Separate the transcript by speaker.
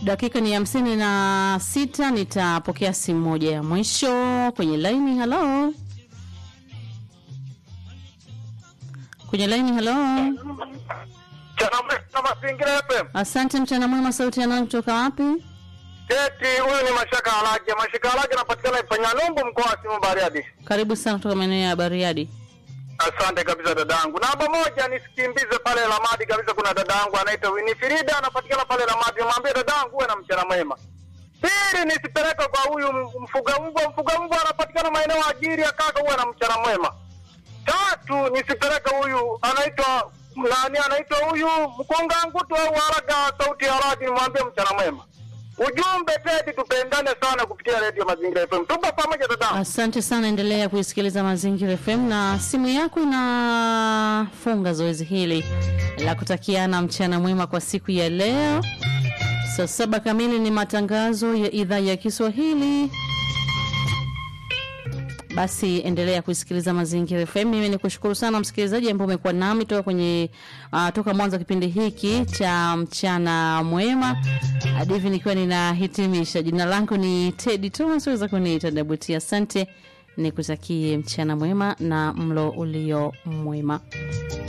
Speaker 1: dakika ni hamsini na sita nitapokea simu moja ya mwisho kwenye laini halo kwenye laini halo
Speaker 2: Chanamwema Mazingira FM.
Speaker 1: asante mchana mwema sauti ya nani kutoka wapi
Speaker 2: Eti huyu ni Mashaka Alage. Mashaka Alage anapatikana Ifanya Numbu mkoa wa Simu Bariadi.
Speaker 1: karibu sana kutoka maeneo ya bariadi
Speaker 2: Asante kabisa dadangu. Namba moja nisikimbize pale Lamadi kabisa, kuna dadangu anaitwa Winifrida anapatikana pale Lamadi. Mwambie dadangu uwe na mchana mwema. Pili nisipeleke kwa huyu m- mfuga mbwa. Mfuga mbwa anapatikana maeneo ya Ajiri ya kaka, uwe na mchana mwema. Tatu nisipeleke huyu anaitwa nani, anaitwa huyu mkunga ngutu au haraga sauti ya radi, nimwambie mchana mwema. Ujumbe Tedi, tupendane sana kupitia redio Mazingira FM. Tupo pamoja dadangu.
Speaker 1: asante sana endelea kuisikiliza mazingira fm na simu yako inafunga zoezi hili la kutakiana mchana mwema kwa siku ya leo saa saba kamili ni matangazo ya idhaa ya kiswahili basi endelea kuisikiliza mazingira fm mimi ni kushukuru sana msikilizaji ambao umekuwa nami toka kwenye uh, toka mwanzo wa kipindi hiki cha mchana mwema hadi hivi nikiwa ninahitimisha jina langu ni tedi thomas weza kuniita dabuti asante nikutakie mchana mwema na mlo ulio mwema